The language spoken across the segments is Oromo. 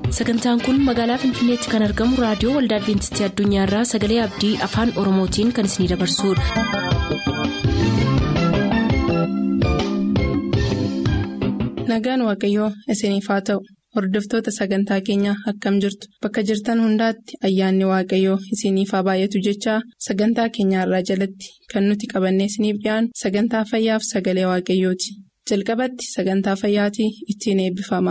sagantaan kun magaalaa finfinneetti kan argamu raadiyoo waldaa adventistii addunyaarraa sagalee abdii afaan oromootiin kan isinidabarsudha. nagaan waaqayyoo isiniif haa ta'u hordoftoota sagantaa keenyaa akkam jirtu bakka jirtan hundaatti ayyaanni waaqayyoo isiniif haa baay'atu jechaa sagantaa keenyaarraa jalatti kan nuti qabannee isiniif dhiyaanu sagantaa fayyaaf sagalee waaqayyooti jalqabatti sagantaa fayyaatii ittiin eebbifama.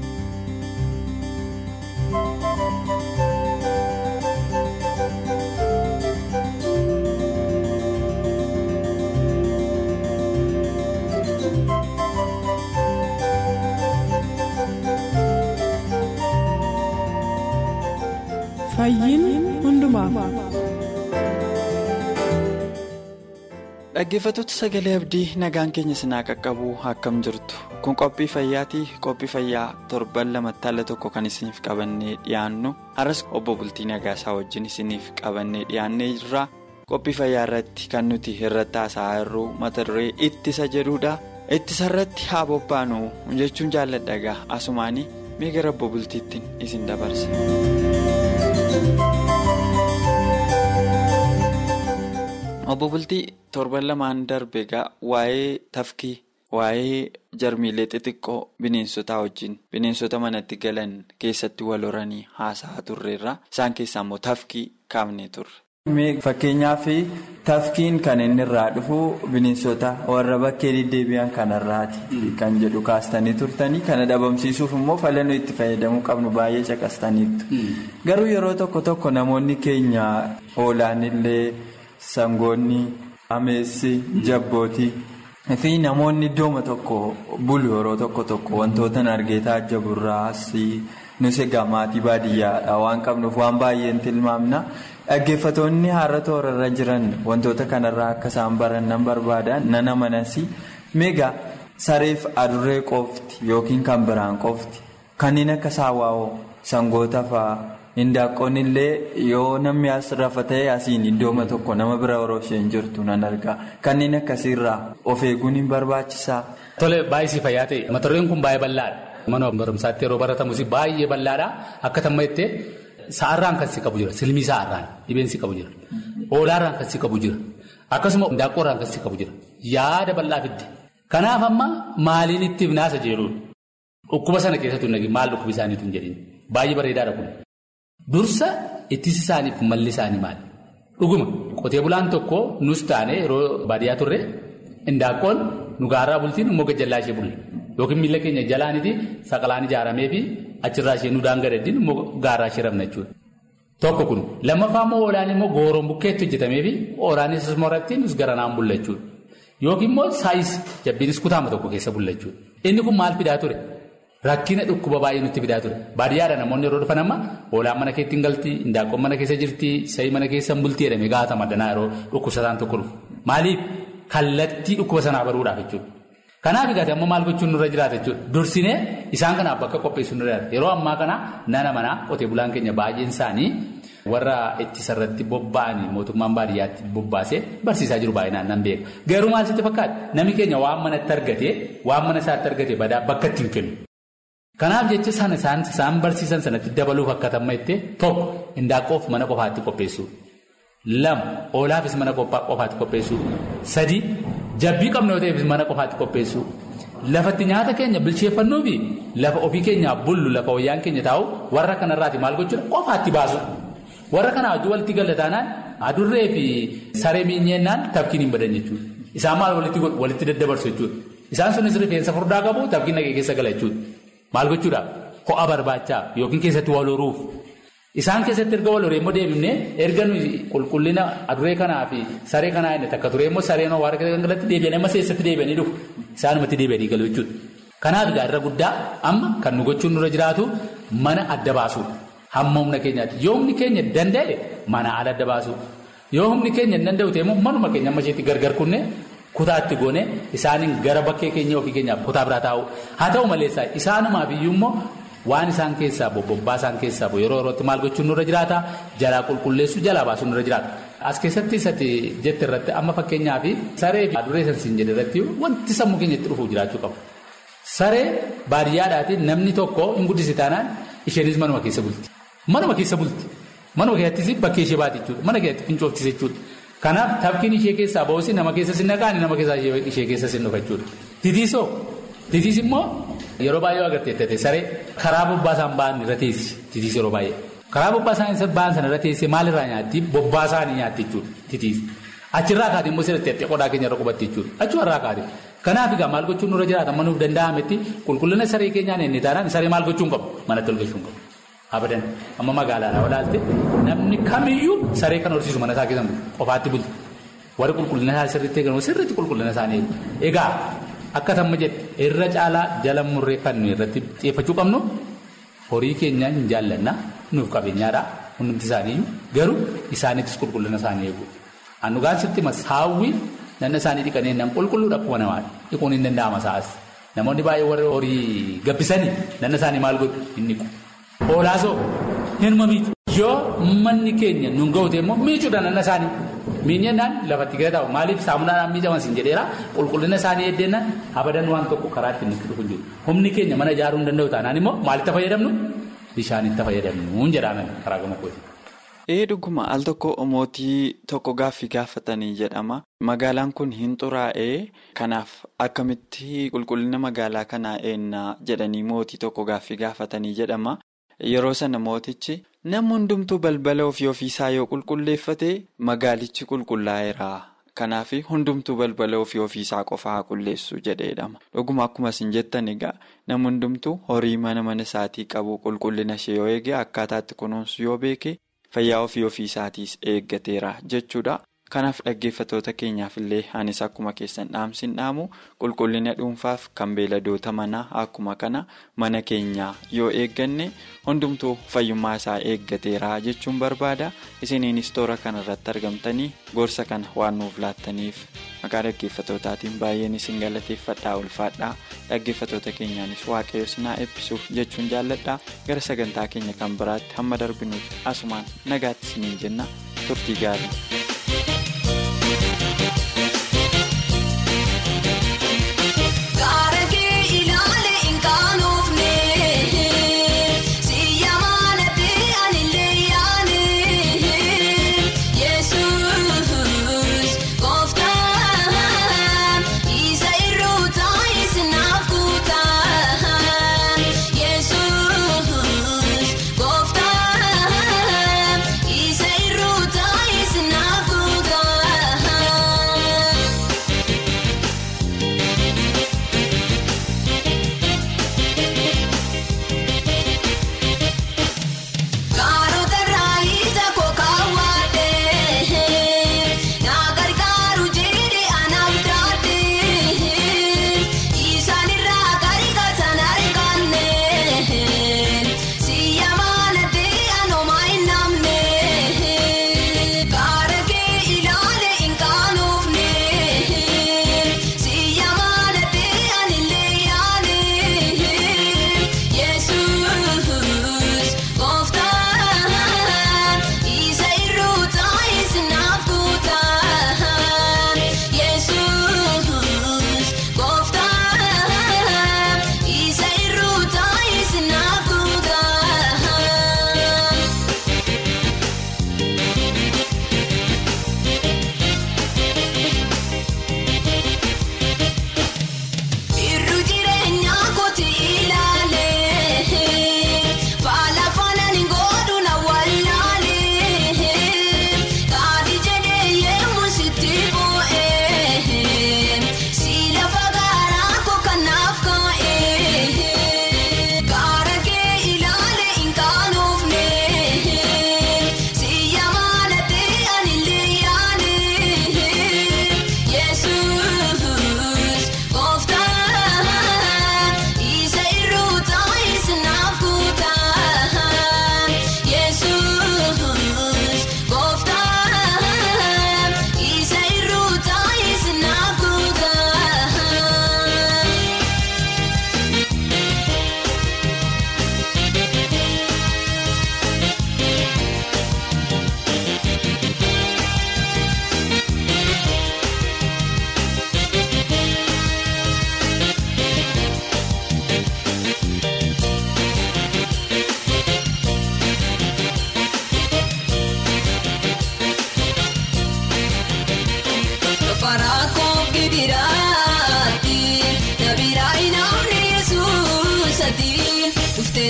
dhaggeeffattoota sagalee abdii nagaan keenya sinaa qaqqabu akkam jirtu kun qophii fayyaatii qophii fayyaa torban lamatti alla tokko kan isiniif qabannee dhiyaannu har'as obbo bultii nagaasaa wajjin isiniif qabannee dhiyaannee jirra qophii fayyaa irratti kan nuti irratti haasa'aa jirru mata duree ittisa jedhudha ittisa irratti haa bobbaanu jechuun jaalladha asumaanii mee gara obbo bultiittiin isin dabarsa. obbo bultii torban lamaan darbe egaa waa'ee tafkii waa'ee jarmiilee xixiqqoo bineensotaa wajjin bineensota manatti galan keessatti wal horanii haasa'aa turreerra isaan keessaa immoo tafkii kaafnee turre. fakkeenyaaf tafkiin kan inni irraa dhufu bineensota warra bakkee deddeebi'an kanarraati kan jedhu kaastanii turtanii kana dhabamsiisuuf immoo falannoo itti fayyadamuu qabnu baay'ee caqastaniitu garuu yeroo tokko tokko namoonni keenya hoolaan illee. Sangoonni ameessi jabbootii fi namoonni iddooma tokko bulu yeroo tokko tokko wantoota argee taajjaburraas nus egaa maatii baadiyyaadha waan qabnuuf waan baay'een tilmaamna dhaggeeffatoonni har'a toorarra jiran wantoota kanarraa akka isaan barannan barbaadan nana manasi meegaa sareef adurree qofti yookiin kan biraan qofti kanneen akka saawwaa'oo sangoota fa'aa. Hindaaqqoon illee yoo namni as rafa ta'e asiin iddooma tokko nama bira yeroo isheen jirtu nan argaa kanneen akkasiirraa of eeguun hin barbaachisaa. Tole baay'isii fayyaa ta'e mata dureen kun baay'ee bal'aadha. Mana barumsaatti yeroo baratamus baay'ee bal'aadha akka tamma jettee sa'aarraan kan si qabu jira silmii sa'aarraan dhibeen si qabu jira oolaarraan kan si qabu jira akkasuma hindaaqqoorraan kan si qabu jira yaada bal'aa fidde kanaaf amma maaliin itti naasa jedhuun dhukkuba sana keessattuu nagin maal dhukkubi isaaniitu hin jedhin baay'ee bareedaadha kun. Dursa ittisi isaaniif malli isaanii maali? Dhuguma qotee bulaan tokko nus taane yeroo baadiyyaa turre hindaaqqoon nu gaaraa bultiin immoo gajjallaa ishee bulle yookiin miila keenya jalaaniiti saqalaan ijaaramee fi achirraa ishee nu daangareeddiin immoo gaaraa ishee rabna jechuudha. Tokko kun lammaffaa immoo hoolaan immoo gooroon bukkeetti hojjetamee fi hoolaanis moratti nus garanaan bulla jechuudha. Yookiin immoo saayis jabbiinis kutaama tokko keessa bulla jechuudha. Inni kun maal fidaa ture? Rakkina dhukkuba baay'ee nutti fidaa ture. Baadiyyaadha namoonni yeroo dhufan amma hoolaan mana keetti hin galti, hindaaqqoon mana keessa jirti, sa'i mana keessa hin bulti jedhamee gaafata maddanaa yeroo dhukkubsataan tokko dhufu. Maaliif kallattii dhukkuba sanaa baruudhaaf jechuudha. Kanaaf egaa amma maal gochuun nurra jiraata jechuudha. Dursinee isaan kanaaf bakka qopheessuun nurra jiraata. Yeroo ammaa kana nana manaa qotee bulaan keenya baay'een isaanii warra ittisarratti bobba'anii mootummaan baadiyyaatti bobbaasee barsiisaa jiru baay'inaan nan beeka. Garuu maal sitti fakkaata? Namni keenya waan manatti argatee waan mana isaatti argatee badaa bakka ittiin kennu. Kanaaf jecha sana isaan barsiisan sanatti dabaluuf akka tamma jettee tokko hindaaqqoof mana qofaatti qopheessuu lama hoolaafis mana qofaatti qopheessuu sadi jabbii qabna yoo ta'eefis mana qofaatti qopheessuu lafatti nyaata keenya bilcheeffannuu fi lafa ofii keenyaa bullu lafa wayyaan keenya taa'u warra kanarraati maal gochuudha qofaatti baasu warra kanaa wajjin walitti galataanaan adurree fi saree miinyennaan tafkiin hin badan jechuudha isaan maal walitti daddabarsu jechuudha isaan sunis rifeensa furdaa qabu tafkiin nagee keessa gala jechuudha. Maal gochuudhaaf ho'a barbaachaaf yookiin keessatti wal horuuf isaan keessatti erga wal horee immoo deebifnee erga nuyi qulqullina adurree kanaa fi saree kanaa inni takka ture immoo sareen waan galatti deebi'an amma seessatti deebi'anii dhufu isaanumatti deebi'anii galu jechuudha. Kanaaf egaa irra guddaa amma kan nu gochuun nurra jiraatu mana adda baasuudha. Hamma humna keenyaatti yoo humni keenya danda'e mana ala adda baasuu yoo humni keenya hin danda'u ta'e immoo manuma keenya amma isheetti gargar kunne. Kutaatti goone isaaniin gara bakkee keenya ofii keenyaaf kutaa biraa taa'u haa ta'u malee isaanumaaf iyyuu immoo waan isaan keessaa bobbaa isaan keessaa yeroo yerootti maal gochuun nurra jiraata jalaa qulqulleessuu jalaa baasuun nurra jiraata. As keessatti isatti jette irratti amma fakkeenyaaf saree fi adurree sansiin jedhe irratti wanti sammuu keenya itti dhufuuf jiraachuu qaba. Saree baadiyyaadhaatiin namni tokko hin guddisi taanaan isheenis manuma keessa bulti. Manuma keessa bulti. Manuma keessattis bakkee ishee baati jechuudha. Mana keessatti fincooftis jechuudha. Kanaaf tafkiin ishee keessaa ba'uusi nama keessa sin naqaani nama keessaa ishee keessa sin dhufa jechuudha. Titiisoo titiis immoo yeroo baay'ee agarteettate saree karaa bobbaasaan ba'an irra teessi titiis yeroo baay'ee. Karaa bobbaasaan ba'an sana irra teessee maalirraa nyaatti bobbaasaa ni nyaatti jechuudha titiis. Achirraa kaatee immoo sirriitti qodaa keenya irra qubatti jechuudha. Achumarraa kaatee. Kanaaf egaa maal gochuun nurra jiraata manuuf danda'ametti qulqullina saree keenyaan inni taanaan saree maal gochuun qabu manatti ol galchuun qabu. Abadan amma magaalaadhaa olaalte namni kamiyyuu saree kan horsiisu mana isaa keessan qofaatti bulti. Warri qulqullina isaa sirriitti eegamu sirriitti qulqullina isaanii eegu. Egaa akka tamma jedhe irra caalaa jala murree kan nuyi irratti xiyyeeffachuu qabnu horii keenya hin jaallanna nuuf qabeenyaadha hundumti isaanii garuu isaaniittis qulqullina isaanii eegu. Annugaan sitti saawwi nanna isaanii dhiqanii nan qulqulluudha akkuma namaadha. Dhiquun hin danda'ama sa'as. Namoonni baay'ee warri horii gabbisanii nanna isaanii maal godhu hin dhiqu. Hoolaasoo hinuma miicu. Yoo manni keenya nun ga'ute immoo miicuudha nanna isaanii. Miinyannaan lafatti gadi taa'u maaliif saamunaadhaan miicaman sin jedheera qulqullina isaanii eeddeennan abadan waan tokko karaa ittiin nutti dhufu jiru. Humni keenya mana ijaaruu hin danda'u taanaan immoo maalitti fayyadamnu bishaanitti fayyadamnu jedhaan karaa gama kooti. Ee dhuguma al tokko mootii tokko gaaffii gaafatanii jedhama. Magaalaan kun hin xuraa'ee kanaaf akkamitti qulqullina magaalaa kanaa eennaa jedhanii mootii tokko gaaffii gaafatanii jedhama. Yeroo sana mootichi namni hundumtuu balbala ofii ofiisaa yoo qulqulleeffate magaalichi qulqullaa'eera. Kanaaf hundumtuu balbala ofii ofiisaa qofaa haa qulleessu jedheedhama. Dhuguma akkuma isin jettan egaa namni hundumtuu horii mana mana isaatii qabu qulqullina ishee yoo eege akkaataatti kunuunsu yoo beeke. Fayyaa ofii ofiisaatiis eeggateera jechuudha. Kanaaf dhaggeeffatoota keenyaaf illee anis akkuma keessan dhaamsin dhaamu qulqullina dhuunfaaf kan beeladoota manaa akkuma kana mana keenyaa yoo eegganne hundumtuu fayyummaa isaa eeggateera jechuun barbaada. Isiniinis toora kanarratti argamtanii gorsa kana waan nuuf laattaniif maqaa dhaggeeffattootaatiin baay'een isin galateeffadhaa ulfaadhaa. Dhaggeeffatoota keenyaanis waaqayyo sinaa eebbisuuf jechuun jaalladhaa gara sagantaa keenya kan biraatti hamma darbinuuf asumaan nagaatti isiniin jenna turtii gaarii. Isa irraa taa'ee sinaa.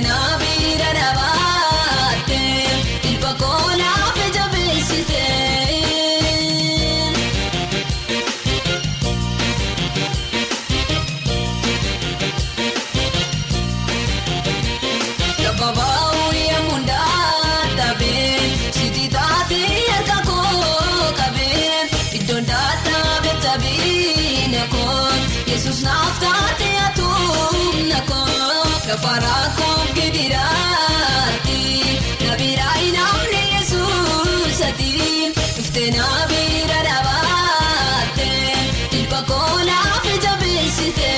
Ufteenaa biira dhaabaatte ilba koonaaf jabeessite. Gabaabaa yemmuu ndaatabee siti taatee harka koo qabee iddoon ndaatabee tabiina koo yesus naaf taatee atuumna koo gafaraa koo gidiraati nabiraa inaamne yesus ati dhuftee nabiira dhaabaate ilba koo naaf jabeessite.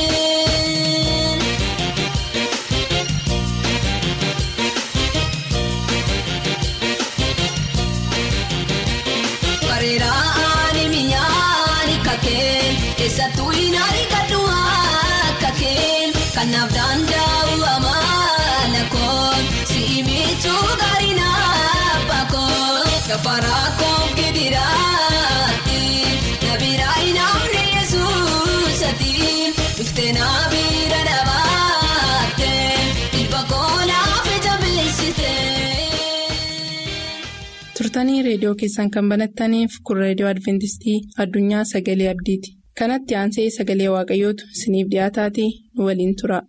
Bareeraan mi'aan kakeen eessattuu hin argatu kakeen kanaaf danda'u amala koon si'i miiccuu gaarii naaf koon gafaraa koon gidiraati nabiraa hin amne yesuus ati dhuftee nabiira dhaabaatte ilba koonaaf jabeessite. turtanii reediyoo keessan kan banattaniif kun reediyoo adventistii addunyaa sagalee abdiiti kanatti aansee sagalee waaqayyootu isiniif dhiyaataatii nu waliin tura.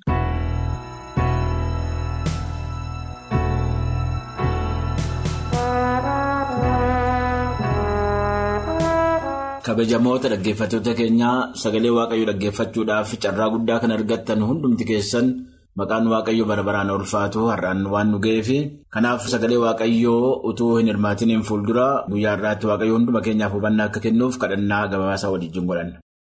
kabajamoota dhaggeeffattoota keenyaa sagalee waaqayyoo dhaggeeffachuudhaaf carraa guddaa kan argattan hundumti keessan maqaan waaqayyoo bara baraan ulfaatu har'aan waan nu ga'eef kanaaf sagalee waaqayyoo utuu hin hirmaatiniin fuuldura guyyaa har'aatti waaqayyoo hunduma keenyaaf hubannaa akka kennuuf kadhannaa gabaasaa waliin godhanna.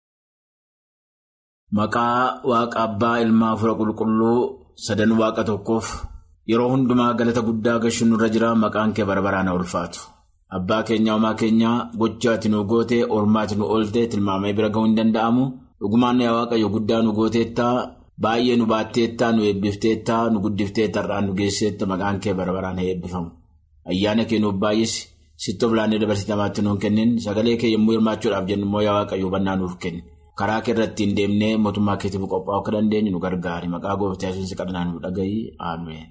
Maqaa waaqa abbaa ilmaa afura qulqulluu sadan waaqa tokkoof yeroo hundumaa galata guddaa gashuun nurra jira maqaan kee bara baraan ulfaatu. Abbaa keenya uumaa keenya gochaati nu goote oolmaati nu oolte tilmaamee bira ga'uu hin danda'amu dhugumaan yaa waaqayyo guddaa nu gooteettaa baay'ee nu baatteettaa nu eebbifteettaa nu guddifteetta irraan nu geesseetta maqaan kee bara baraan haa eebbifamu ayyaana kee nuuf baay'isi sittoo bilaannee dabarsitamaatti nuun kennin sagalee kee yommuu hirmaachuudhaaf jennu immoo yaa waaqayyo hubannaa nuuf kenni karaa kee irratti hin deemnee mootummaa keetiif qophaa'uu akka dandeenyu nu gargaari maqaa gooftaa yesuus kadhannaa nu dhagahi ameen.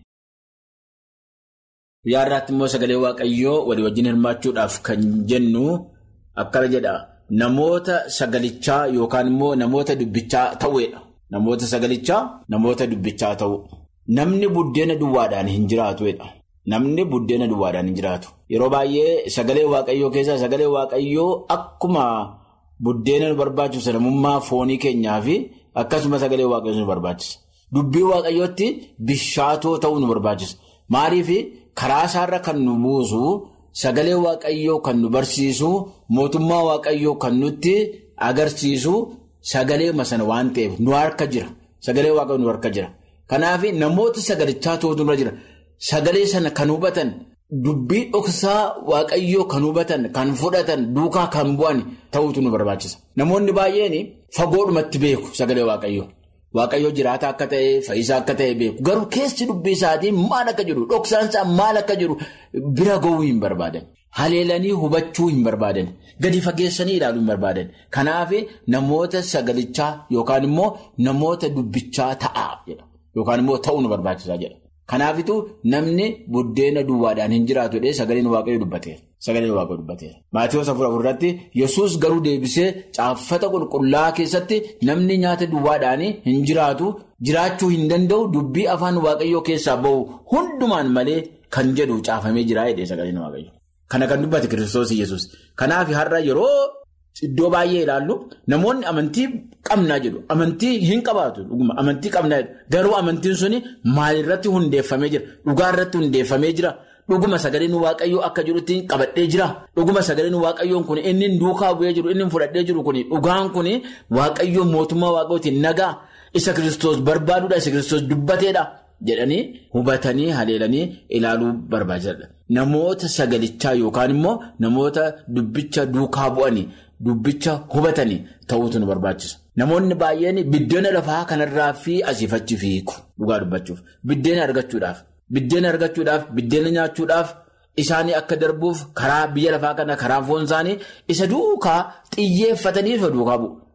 Guyyaa irraatti immoo sagalee waaqayyoo walii wajjin hirmaachuudhaaf kan jennu akkana jedha namoota sagalichaa yookaan immoo namoota dubbichaa ta'uudha. Namoota sagalichaa namoota dubbichaa ta'u. Namni buddeena duwwaadhaan hin jiraatudha. Namni buddeena duwwaadhaan hin jiraatu. Yeroo baay'ee sagalee waaqayyoo keessaa sagalee waaqayyoo akkuma buddeena nu barbaachisu namummaa foonii keenyaa fi akkasuma sagalee waaqayyoo nu barbaachisa. Dubbii waaqayyootti bishaatoo ta'uu nu barbaachisa. Maaliif karaa isaarra kan nu buusu sagalee waaqayyoo kan nu barsiisu mootummaa waaqayyoo kan nutti agarsiisu sagalee sana waan ta'eef nu harka jira. Sagalee waaqayyoo nu harka jira. Kanaaf namoota sagalichaa ta'utu nurra jira. Sagalee sana kan hubatan dubbii dhoksaa waaqayyoo kan hubatan kan fudhatan duukaa kan bu'an ta'utu nu barbaachisa. Namoonni baay'een fagoodhumatti beeku sagalee waaqayyoo. Waaqayyoo jiraata akka ta'e fayyisaa akka ta'e beeku garuu keessi dubbii isaatii maal akka jiru dhoksaan isaa maal akka jiru bira ga'uu hin barbaadan haleelanii hubachuu hin barbaadan gadi fageessanii ilaaluu hin barbaadan kanaaf namoota sagalichaa yookaan immoo namoota dubbichaa ta'a jedha yookaan immoo ta'uu nu barbaachisaa jedha kanaafitu namni buddeena duwwaadhaan hin jiraatu jedhee sagaleen waaqayyoo dubbateera. Sagaleen waaqayyoo dubbateera. Maatiiwwan afur afurratti yesus garuu deebisee caaffata qulqullaa keessatti namni nyaata duwwaadhaan hin jiraatu jiraachuu hin danda'u dubbii afaan waaqayyoo keessaa bahu hundumaan malee kan jedhu caafamee jira jedhee sagaleen waaqayyoo. Kana kan dubbate kiristoos yesus Kanaaf har'a yeroo iddoo baay'ee ilaallu namoonni amantii qabnaa jedhu amantii hin qabaatu amantii qabnaa garuu amantiin suni maalirratti hundeeffamee jira dhugaa irratti hundeeffamee jira. Dhuguma sagaleen waaqayyoo akka jirutti qabadhee jira. Dhuguma sagaleen waaqayyoon kun inni duukaa bu'ee jiru inni fudhadhee jiru kun dhugaan kun waaqayyoon mootummaa waaqayyootiin nagaa isa kiristoos barbaaduudha isa kiristoos dubbateedha jedhanii hubatanii haleelanii ilaaluu barbaachisaadha. Namoota sagalichaa yookaan immoo namoota dubbicha duukaa bu'anii dubbicha hubatanii ta'uutu nu barbaachisa. Namoonni baay'een biddeena lafaa kanarraa fi asiifachi fiigu dhugaa dubbachuuf biddeena argachuudhaaf. Biddeena argachuudhaaf biddeena nyaachuudhaaf isaanii akka darbuuf karaa biyya lafaa kana karaa foon isaanii isa duukaa xiyyeeffatanii isa duukaa bu'u.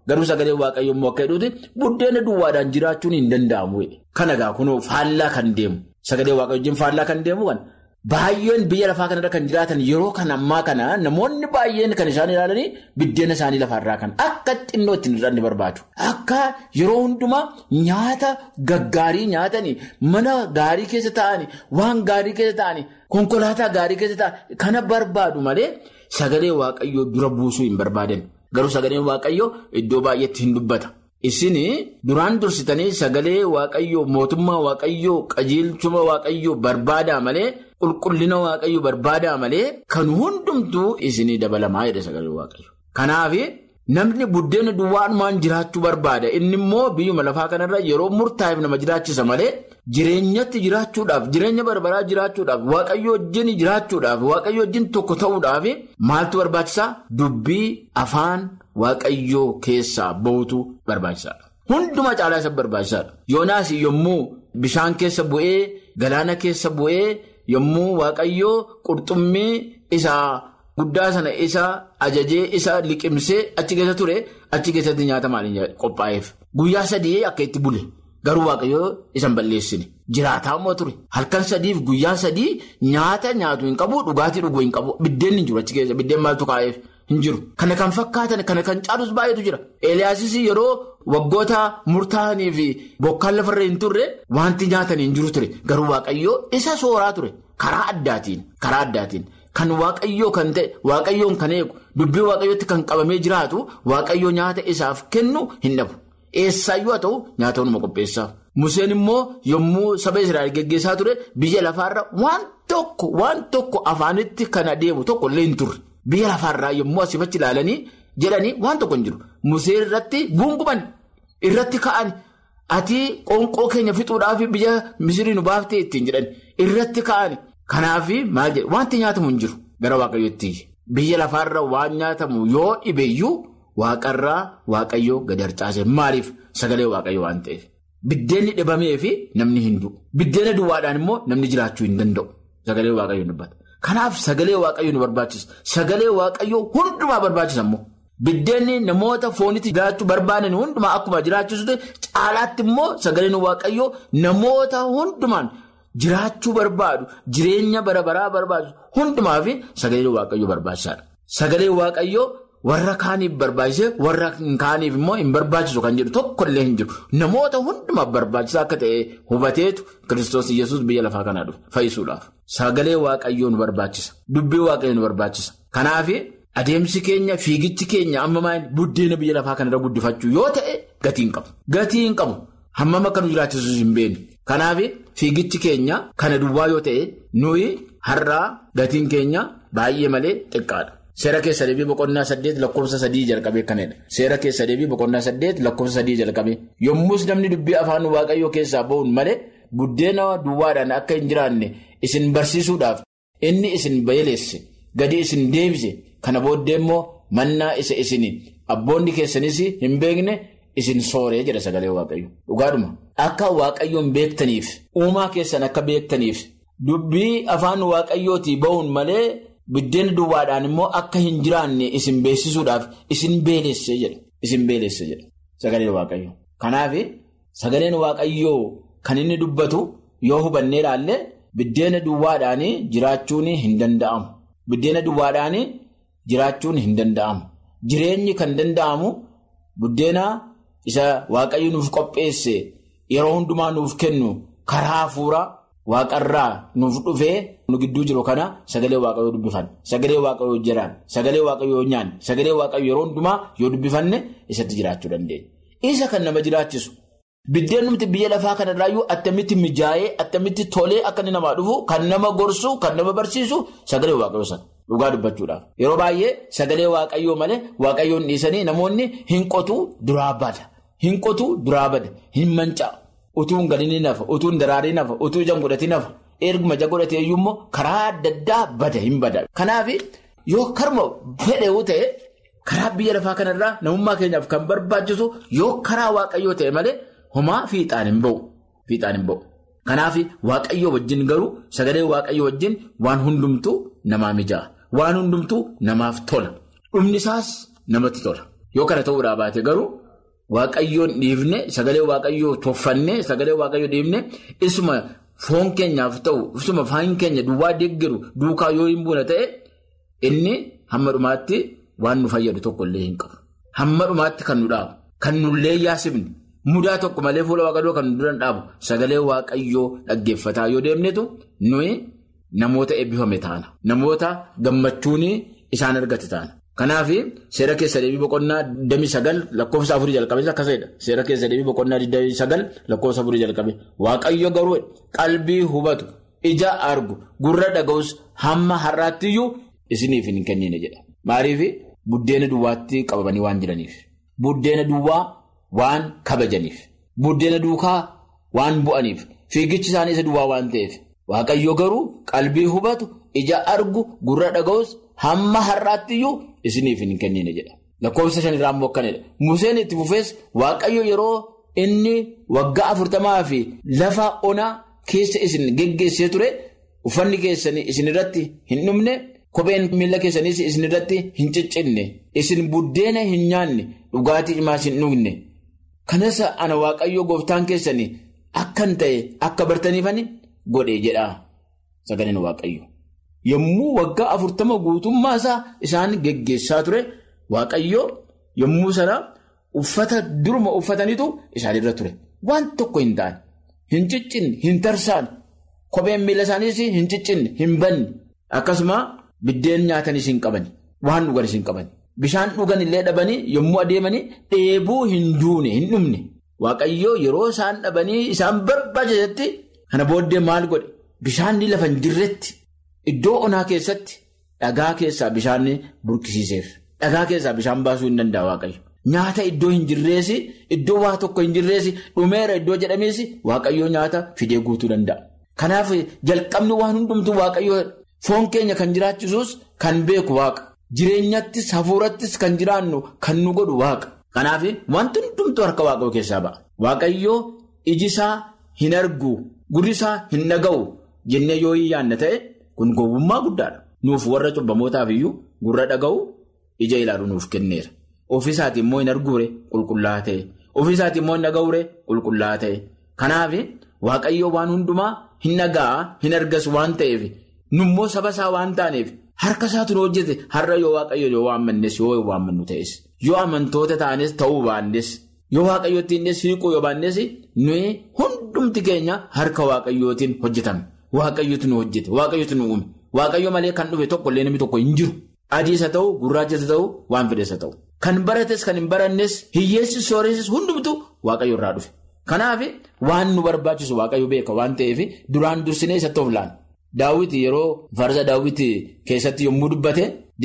Garuu sagalee waaqayyoo immoo akka jedhuuti buddeena duwwaadhaan jiraachuun hin danda'amu. Kana egaa kunoo faallaa kan deemu sagalee waaqayyoo wajjin faallaa kan deemu kan baay'een biyya lafaa kanarra kan jiraatan yeroo kan ammaa kana namoonni baay'een kan isaan ilaalanii buddeena isaanii lafarraa kan akka xinnoo ittiin hir'anne barbaadu. Akka yeroo hundumaa nyaata gaggaarii nyaatanii mana gaarii keessa taa'anii waan gaarii keessa taa'anii konkolaataa gaarii keessa taa'anii kana barbaadu malee sagalee waaqayyoo dura buusuu hin barbaadan. Garuu sagaleen waaqayyoo iddoo baay'eetti hin dubbata. Isin duraan dursitanii sagalee waaqayyoo mootummaa waaqayyoo qajeelchuma waaqayyoo barbaadaa malee qulqullina waaqayyoo barbaadaa malee kan hundumtuu isinii dabalamaa jedha sagalee waaqayyoo. Kanaaf namni buddeena duwwaanumaan jiraachuu barbaada. Inni immoo biyyuma lafaa kanarra yeroo murtaa'eef nama jiraachisa malee jireenyatti jiraachuudhaaf jireenya barbaraa jiraachuudhaaf waaqayyoo wajjin jiraachuudhaaf waaqayyoo wajjin tokko ta'uudhaaf maaltu barbaachisaa? Dubbii afaan. Waaqayyoo keessaa ba'utu barbaachisaadha. Hundumaa caalaa isa barbaachisaadha. Yoonaas yommuu bishaan keessa bu'ee galaana keessa bu'ee yommuu waaqayyoo qurxummii isaa guddaa sana isa ajajee isa liqimsee achi keessa ture achi keessatti nyaata maaliin qophaa'eef. Guyyaa sadii akka itti bule garuu waaqayyoo isa hin balleessine. Jiraataa immoo ture. Halkan sadiif guyyaa sadii nyaata nyaatu hin qabu dhugaatii dhuguu hin qabu biddeen hin jiru achi keessa biddeen maaltu kaa'eef. Hin jiru. Kana kan fakkaatan kana kan caalus baay'eetu jira. Eeliyaasis yeroo waggoota murtaa'anii fi bokkaan lafarra hin turre wanti nyaatan hin jiru ture. Garuu waaqayyoo isa sooraa ture. Karaa addaatiin. Karaa addaatiin. Kan waaqayyoo kan ta'e waaqayyoon kan eegu dubbii waaqayyootti kan qabamee jiraatu waaqayyoo nyaata isaaf kennu hin dhabu. Eessaayyuu haa ta'u nyaata hunuma qopheessaaf. Museen immoo yommuu saba Israa'el geggeessaa ture biyya lafaarra waan tokko waan tokko afaanitti kan adeemu tokko illee hin turre. Biyya lafaarraa yommuu asii achi ilaalanii jedhanii waan tokko hin jiru. Musee irratti guunguman irratti ka'an ati qoonqoo keenya fixuudhaaf biyya Misirii nu baaftee ittiin jedhan irratti ka'an. Kanaaf maal jedhu wanti nyaatamu hin jiru gara waaqayyootti. Biyya lafaarra waan nyaatamu yoo dhibeeyyuu waaqarraa waaqayyoo gadi harcaase maaliif sagalee waaqayyoo waan ta'eef. Biddeenni dhibamee fi namni hin du'u. Biddeena duwwaadhaan immoo namni jiraachuu hin danda'u. Sagalee waaqayyoo dubbata. Kanaaf sagalee waaqayyoo nu barbaachisa. Sagalee waaqayyoo hundumaa barbaachisa immoo. Biddeenni namoota foonitti jiraachuu barbaadan hundumaa akkuma jiraachisutti caalaatti immoo sagaleen waaqayyoo namoota hundumaan jiraachuu barbaadu jireenya bara baraa barbaadu hundumaa fi sagalee waaqayyoo barbaachisaadha. Sagalee waaqayyoo warra kaaniif barbaachise warra kaaniif immoo hin barbaachisu kan jedhu tokkollee hin jiru. Namoota hundumaaf barbaachisaa akka ta'e hubateetu Kiristoos Iyyasuus biyya lafaa kanaa dhufe fayyisuudhaaf. Sagalee waaqayyoo nu barbaachisa. Dubbii waaqayyoo nu barbaachisa. Kanaaf adeemsi keenya fiigichi keenya amma maal buddeena biyya lafaa kanarra guddifachuu yoo ta'e gatii hin qabu. Gatii hin qabu. Hammam akka nu jiraachisus hin beeknu. Kanaaf fiigichi keenya kana duwwaa yoo ta'e nuyi har'aa gatiin keenya baay'ee malee xiqqaadha. Seera keessa deebii boqonnaa saddeet lakkoofsa sadii jalqabee kanadha. Seera keessa deebii boqonnaa saddeet lakkoofsa sadii jalqabee. Yommus namni dubbii afaan waaqayyoo keessaa ba'uun malee buddeena duwwaadhaan akka hin jiraanne isin barsiisuudhaaf inni isin beeleesse gadi isin deebise kana booddee immoo mannaa isa isin abboonni keessanis hin beekne isin sooree jedha sagalee waaqayyo. Dhugaadhuma akka waaqayyoon beektaniif uumaa keessan akka beektaniif dubbii afaan waaqayyootii ba'uun malee. Buddeena duwwaadhaan immoo akka hin jiraanne isin beeksisuudhaaf isin beelesse jedha. Isin beelesse jedha. Sagaleen waaqayyoo. Kanaaf sagaleen waaqayyoo kan inni dubbatu yoo hubannee ilaalle buddeena duwwaadhaan jiraachuun hin danda'amu. Buddeena duwwaadhaan jiraachuun hin danda'amu. Jireenyi kan danda'amu buddeena isa waaqayyo nuuf qopheesse yeroo hundumaa nuuf kennu karaa hafuuraa. Waaqarraa nuuf dhufee nu gidduu jiru kana sagalee waaqayyoo dubbifan sagalee waaqayyoo jiraan sagalee waaqayyoo nyaan sagalee waaqayyoo yeroo hundumaa yoo dubbifanne isatti jiraachuu dandeenya. Isa kan nama jiraachisu biddeen nuti biyya lafaa kanarraayyuu attamitti mijaa'ee attamitti tolee akka inni namaa dhufu kan nama gorsu kan nama barsiisu sagalee waaqayyoo sana dhugaa dubbachuudhaaf. Yeroo baay'ee sagalee waaqayyoo malee waaqayyoon dhiisanii namoonni hin qotu duraa bada hin qotu duraa bada hin mancaa'u. Utuun galii nafa, utuun daraarii nafa, utuu ijaan godhatee nafa, erguma ija godhatee iyyuu immoo karaa adda addaa bada hin bada. Kanaaf yoo karma fedheewu ta'e karaa biyya lafaa kanarraa namummaa keenyaaf kan barbaachisu yoo karaa waaqayyoo ta'e malee homaa fiixaan hin ba'u. Fiixaan hin ba'u. Kanaaf waaqayyoo wajjin garuu sagalee waaqayyoo wajjin waan hundumtuu namaa mija'a. Waan hundumtuu namaaf tola. Dhumni isaas namatti tola. Yoo kana ta'uudhaa baate garuu waaqayyoon dhiifne sagalee waaqayyoo toffanne sagalee waaqayyoo dhiifne isuma foon keenyaaf ta'u isuma faan keenya duwwaa deeggaru duukaa yoo hin buune ta'e inni hamma dhumaatti waan nu fayyadu tokko illee hin qabu. Hamma dhumaatti kan nu dhaabu kan nullee yaasifne mudaa tokko malee fuula waaqayyoo kan nu duran dhaabu sagalee waaqayyoo dhaggeeffataa yoo deemnetu nuyi namoota eebbifame taana namoota gammachuun isaan argate taana. Kanaaf seera keessa deebii boqonnaa 29 lakkoofsa afurii jalqabee akkasidha. Seera keessa deebii boqonnaa 29 lakkoofsa afurii jalqabee waaqayyo garuu qalbii hubatu ija argu gurra dhaga'us hamma har'aattiyyuu isiniif hin kennine jedha. Maaliif buddeena duwwaatti qabamanii waan jiraniif buddeena duwwaa waan kabajaniif buddeena duukaa waan bu'aniif fiigichi isaanii isa duwwaa waan ta'eef waaqayyo garuu qalbii hubatu ija argu gurra dhaga'us hamma har'aattiyyuu. Isiniif hin kennine jedha. Lakkoofsa shanirraa immoo akkanidha. Museen itti fufees Waaqayyo yeroo inni waggaa afurtamaa fi lafa onaa keessa isin geggeessee ture uffanni keessanii isin irratti hin dhumne kopheen miila keessaniis isin irratti hin ciccinne isin buddeena hin nyaanne dhugaatii cimaas hin dhugne. Kanas ana Waaqayyo gooftaan keessanii akkan ta'e akka bartaniifani godhe jedha sagaleen Waaqayyo. Yommuu waggaa afurtama guutummaa isaa isaan geggeessaa ture waaqayyo yommuu sana uffata duruma uffatanitu isaanirra ture. Waan tokko hin taane, hin ciccinne, hin tarsaan, kopheen miila isaaniis hin ciccinne, hin banne akkasuma biddeen nyaatanis hin qaban, waan dhuganis hin qaban. Bishaan dhugan illee dhabanii yommuu adeemanii dheebuu hin duune, hin dhumne. Waaqayyo yeroo isaan dhabanii isaan barbaachisetti kana booddee maal godhe? Bishaan lafa hin jirretti. Iddoo onaa keessatti dhagaa keessaa bishaan burkisiiseef. Dhagaa keessaa bishaan baasuu hin danda'a waaqayyo. Nyaata iddoo hin jirreesi, iddoo waa tokko hin jirreesi, dhumeera iddoo jedhameesi waaqayyoo nyaata fidee guutuu danda'a. Kanaaf jalqabni waan hundumtuu waaqayyoo foon keenya kan jiraachisus kan beeku waaqa. Jireenyattis hafuurattis kan jiraannu kan nu godhu waaqa. Kanaaf wanti hundumtuu harka waaqayyoo keessaa ba'a. Waaqayyoo iji isaa hin argu, gurri isaa hin dhaga'u jennee yoo hin yaadne ta'e. Kun gowwummaa guddaadha. Nuuf warra cubbamootaaf iyyuu gurra dhaga'u ija ilaalu nuuf kenneera. Ofiisaati immoo hin arguure qulqullaa'aa ta'e. Ofiisaati immoo hin dhaga'uure qulqullaa'aa ta'e. Kanaaf Waaqayyoo waan hundumaa hin dhaga'a hin argas waan ta'eef nummoo saba isaa waan taaneef harka isaatu nu hojjete har'a yoo Waaqayyo yoo waammannes yoo waammannu ta'es yoo amantoota taanes ta'uu baannes yoo Waaqayyootti innis hiikuu yoo baannes nuyi hundumti keenya harka Waaqayyootiin hojjetame. Waaqayyotu nu hojjete waaqayyotu nu uume waaqayyo malee kan dhufe tokko illee namni tokko hin jiru adiisa ta'u gurraachisa ta'u waan fedheessa ta'u kan barates kan hin barannes hiyyeessis sooressis hundumtu waaqayyo irraa dhufe kanaaf waan nu barbaachisu waaqayyo beeka waan ta'eef duraan dursinee isatti of laala daawwiti yeroo farda daawwiti keessatti yommuu dubbate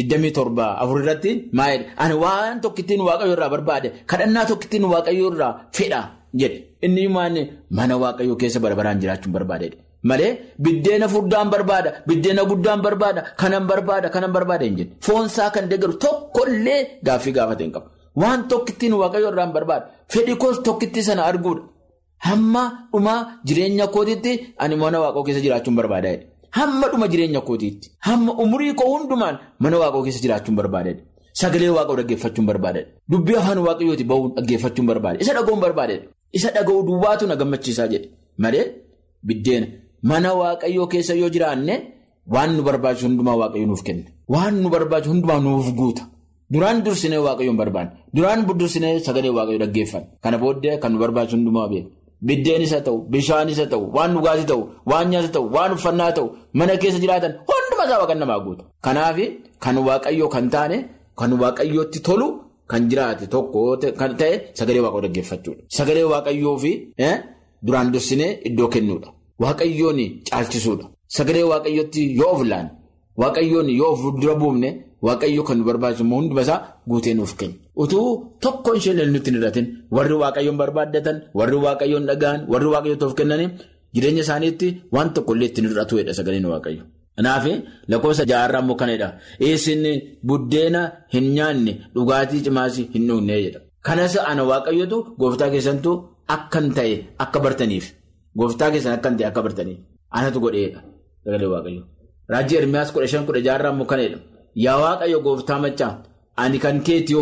27 afur irratti maayidha ani waan tokkittiin waaqayyo irraa barbaade kadhannaa tokkittiin waaqayyo irraa fedha jedhe inni mana waaqayyo keessa barabaraan jiraachuun barbaadeedha. Malee biddeena furdaan barbaada biddeena guddaan barbaada kanan barbaada kanan barbaada hin jenne foonsaa kan deeggaru tokkollee gaaffii gaafate hin qabu waan tokkittiin waaqayyo irraan barbaada fedhi koos tokkittii sana arguudha hamma dhuma jireenya kootiitti ani mana waaqoo keessa jiraachuun barbaada hamma dhuma jireenya kootiitti hamma umurii koo hundumaan mana waaqoo keessa jiraachuun barbaada sagalee waaqoo dhaggeeffachuun barbaada dubbii afaan waaqayyooti bahuun dhaggeeffachuun barbaada isa dhaga'uun barbaada isa dhaga'uu duwwaatu na gammachiisaa jedhe malee biddeena. Mana waaqayyoo keessa yoo jiraanne waan nu barbaachisu hundumaa waaqayyo nuuf kenna. Waan nu barbaachisu hundumaa nuuf guuta. Duraan dursinee waaqayyoon barbaanne. Duraan dursinee sagalee waaqayyoo dhaggeeffanne. Kana booddee kan nu barbaachisu hundumaa beeku. Biddeenis haa ta'u, bishaanis haa ta'u, waan dhugaatii ta'u, waan nyaata ta'u, waan uffannaa ta'u, mana keessa jiraatan hundumaa isaa waaqan namaa guuta. Kanaaf kan waaqayyoo kan taane, kan waaqayyootti tolu, kan jiraate tokko kan ta'e sagalee waaqayyoo dhaggeeffachuudha. Sagalee waaqayyoo fi duraan dursinee iddoo kennuudha. Waaqayyoon caalchisuudha. Sagalee waaqayyootti yoo of laanne waaqayyoon yoo of dura buufne waaqayyo kan nu barbaachisu hunduma isaa guutee nuuf kenna. Utuu tokko isheen nutti hin hir'atin warri waaqayyoon barbaaddatan warri waaqayyoon dhaga'an warri waaqayyootti of kennanii jireenya isaaniitti waan tokkollee ittiin hir'atuudha sagaleen waaqayyo. Kanaaf lakkoofsa jaarraa immoo kanadha. Isin buddeena hin nyaanne dhugaatii cimaas hin dhugne jedha. Kanas ana waaqayyotu gooftaa keessantu akkan ta'e akka bartaniif. Gooftaa keessan akkan ta'e akka bartaniif anatu godheedha sagalee waaqayyo. Raajii Ermiyaas kudha shan kudha jaarraa immoo kanadha. Yaa waaqayyo gooftaa machaa ani kan keetiyoo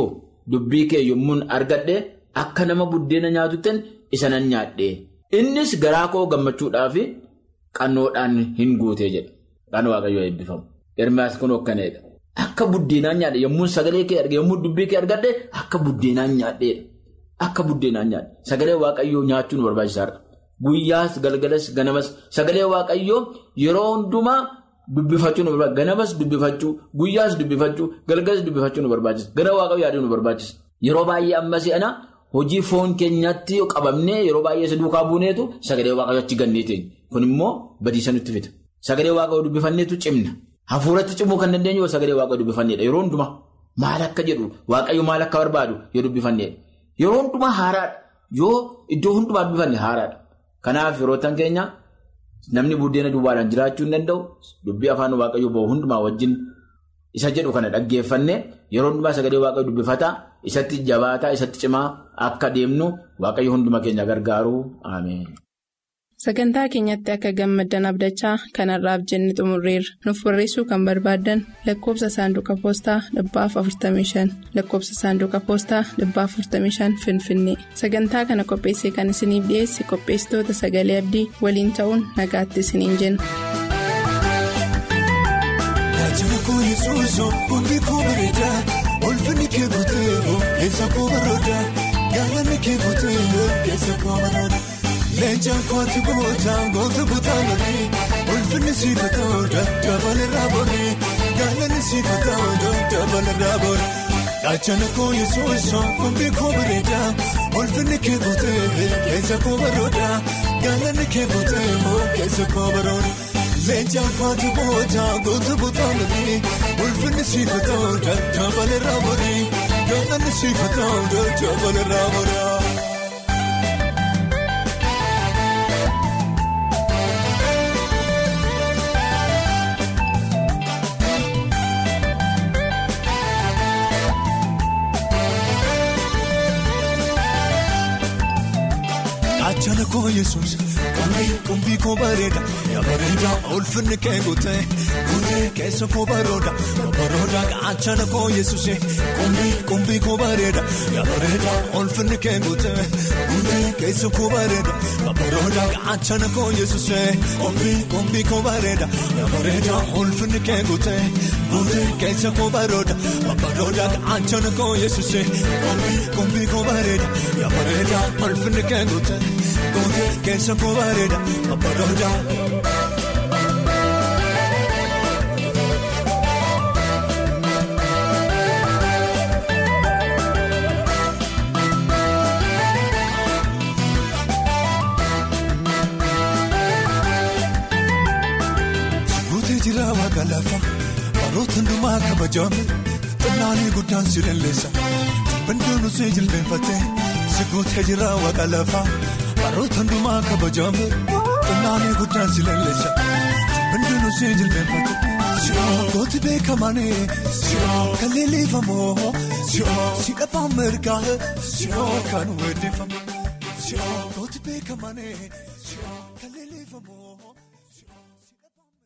dubbii kee yommuun argadhe akka nama buddeena nyaatutten isa nan nyaadhe. Innis garaa koo gammachuudhaaf qannoodhaan hin guutee jedha. Kan waaqayyoo eebbifamu. Ermaas kun hokkaneedha. Akka buddeenaan nyaadhe yommuu sagalee kee arge yommuu dubbii kee argadhe akka buddeenaan nyaadheedha. Akka buddeenaan nyaadhe. Sagalee waaqayyoo nyaachuu nu barbaachisaadha. Guyyaas galgalas ganamas sagalee waaqayyoo yeroo hundumaa dubbifachuu nu barbaachisa. Ganamas dubbifachuu, guyyaas dubbifachuu, galgalas dubbifachuu nu barbaachisa. Gara waaqayyoo yaaduu nu barbaachisa. Yeroo baay'ee amma si'ana hojii foon keenyatti qabamnee yeroo baay'ee isa duukaa buuneetu sagalee waaqayyoo achi ganneetiin. Kun immoo badiisa nutti fida. Sagalee waaqayyoo dubbifanneetu cimna. Hafuuratti cimuu kan dandeenyu yoo sagalee waaqayyoo dubbifanneedha. Yeroo hundumaa maal akka jedhu waaqayyo maal akka barbaadu yoo dubbifanneedha. Yeroo hundumaa haaraadha. Yoo iddoo hundumaa dubbifanne haaraadha. Kanaaf yeroo tan keenya namni buddeena duwwaadhaan jiraachuu hin danda'u. Dubbii afaan waaqayyoo bahu hundumaa wajjin isa jedhu kana dhaggeeffanne yeroo hundumaa sagalee waaqayyoo dubbifataa isatti jabaataa isatti cimaa akka deemnu waaqayyo hunduma keenya gargaaru ameen. Sagantaa keenyatti akka gammaddan abdachaa kanarraaf jenne xumurreerra. Nuuf barreessuu kan barbaaddan lakkoofsa saanduqa poostaa dhibbaaf 45 lakkoofsa saanduqa poostaa dhibbaaf 45 Finfinnee. Sagantaa kana qopheessee kan isiniif dhiyeesse qopheessitoota sagalee abdii waliin ta'uun nagaatti isiniin jenna. Leenjaan kooti gootaa goota gootaa lolii ulfinni siifatooda dabalarraa borii gaalanni siifatooda dabalarraa borii gaachana koo yesuusoo kumbii koo bareedaa ulfinni kee gootee keessa koo barooda gaalanni kee gootee keessa koo barooda leenjaan kooti gootaa goota gootaa lolii ulfinni siifatooda dabalarraa borii gaalanni siifatooda dabalarraa borii. Achana koo yesuus kumbii koo bareeda bareeda ulfinni kee guutee guutee keessa koo barooda barooda achana koo yesuus kumbii koo bareeda bareeda ulfinni kee guutee guutee keessa koo bareeda barooda achana koo yesuus kumbii koo bareeda bareeda ulfinni kee guutee guutee keessa koo barooda barooda achana koo yesuus kumbii koo bareeda bareeda ulfinni kee guutee. Gootee keessa koo bareeda abbaadooda. Gootee jira waaqa lafa baroota hundumaa kabajame xinnaanii guddaan si leelleessa bandoon usee jilbeenfatee si gootee jira waaqa lafa. Baroota hundumaa kabajame xinnaanii guddaan si leelleessa hundinuu si jilbeenfatu gooti beekamane kan leellifamoo si dhabaa mirgaa kan weeddeeffamu gooti beekamane kan leellifamoo.